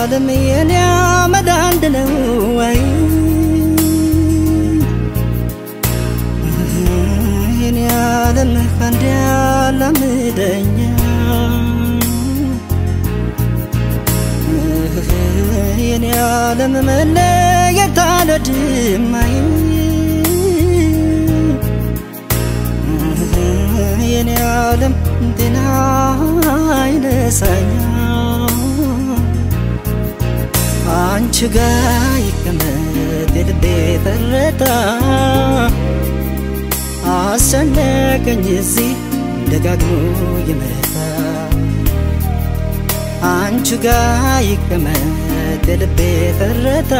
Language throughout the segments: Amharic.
ዓለም የኔ አመድ አንድ ነው ወይ የኔ ዓለም ከአንድ ያላምደኛ የኔ ዓለም መለየት አልወድማይ የኔ ዓለም ጤና አይነሳኛ አንቺ ጋ ይቀመጥ የልቤ ትርታ አስጨነቀኝ እዚህ ደጋግሞ የመታ አንቺ ጋ ይቀመጥ የልቤ ትርታ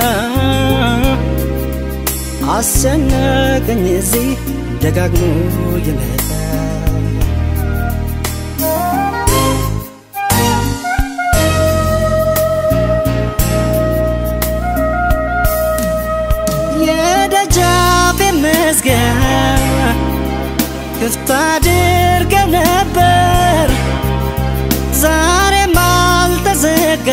አስጨነቀኝ እዚህ ደጋግሞ የመታ የደጃፌ መዝጊያ ክፍት አድርገ ነበር ዛሬም አልተዘጋ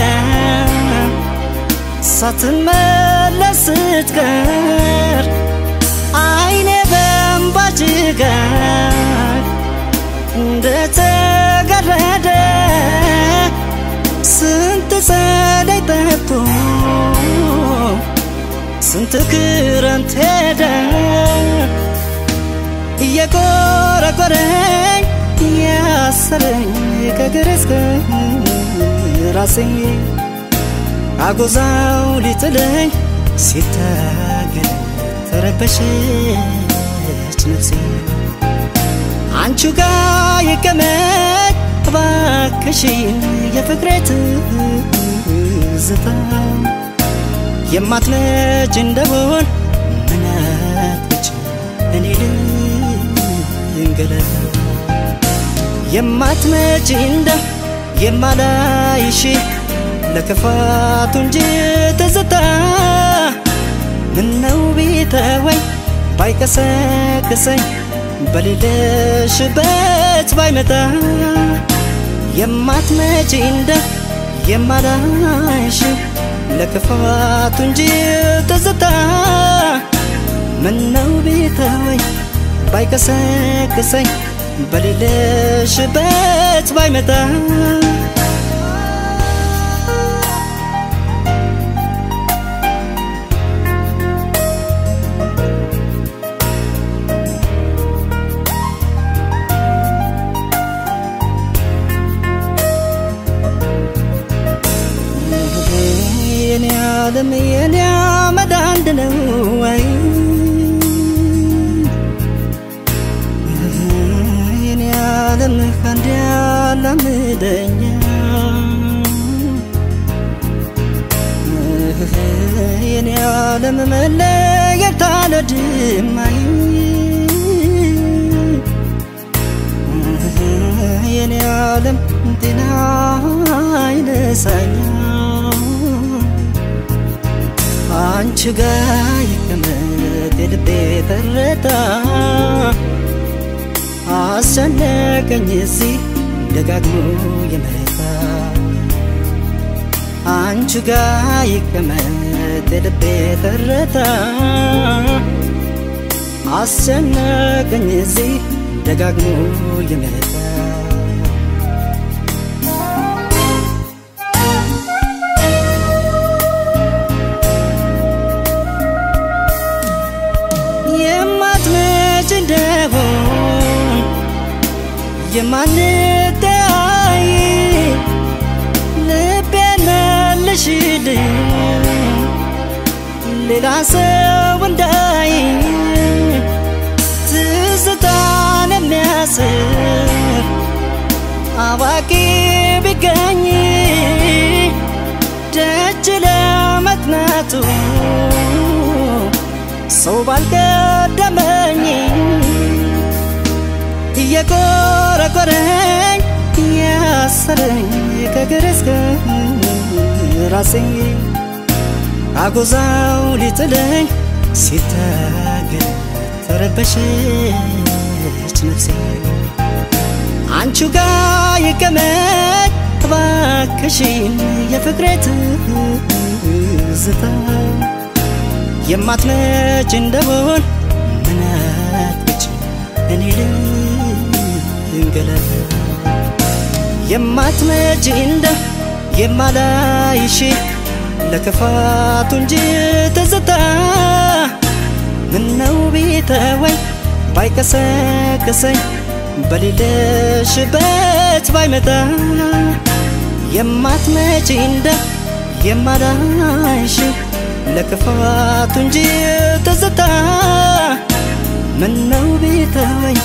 ሳትመለስ ስትቀር አይኔ በእንባ ጭጋግ እንደተጋረደ ስንት ጸደይ ጠጥቶ ስንት ክረምት ሄደ እየቆረቆረኝ ያሰረኝ ከእግር እስከ ራሴ አጎዛው ሊጥለኝ ሲታገል ተረበሸች ነፍሴ አንቺ ጋ ይቀመጥ እባክሽን የፍቅሬ ትዝታ የማትመጭ እንደሆን ምናትች እኔ ልንገለል የማትመጭ እንደ የማላይሽ ለክፋቱ እንጂ ትዝታ ምነው ቢተወኝ ባይቀሰቅሰኝ በሌለሽበት ባይመጣ የማትመጪ እንደ የማላይሽ ለክፋቱ እንጂ ትዝታ ምነው ቢተወኝ ባይቀሰቅሰኝ በሌለሽበት ባይመጣ የኔ ዓለም የኔ አመድ አንድ ነው ወይ የኔ ዓለም ከአንድ ያላምደኛ የኔ ዓለም መለየት አልወድማይ የኔ ዓለም ጤና አይነሳኛ አንቺ ጋ ይቀመጥ የልቤ ትርታ አስጨነቀኝ እዚህ ደጋግሞ የመታ አንቺ ጋ ይቀመጥ የልቤ ትርታ አስጨነቀኝ እዚህ ደጋግሞ የመታ የማትመጭ እንደሆን የማንተያይ ልቤን መልሽልኝ ሌላ ሰው እንዳይ ትዝታን የሚያስር አዋቂ ቢገኝ ደጅ ለመጥናቱ ሰው ባልቀደመኝ እየቆረቆረኝ ያሰረኝ ከእግር እስከ ራሴ አጎዛው ሊጥለኝ ሲታገል ተረበሸች ነፍሴ አንቺ ጋ ይቀመጥ ባክሽን የፍቅሬ ትዝታ የማትመጭ እንደሆን ምናትች እኔ ልንገላታ የማትመጭ እንደ የማላይሽ ለክፋቱ እንጂ ትዝታ ምነው ቢተወኝ ባይቀሰቅሰኝ በሌለሽበት ባይመጣ የማትመጪ እንደ የማላይሽ ለክፋቱ እንጂ ትዝታ ምነው ቢተወኝ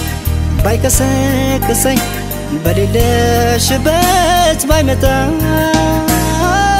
ባይቀሰቅሰኝ በሌለሽበት ባይመጣ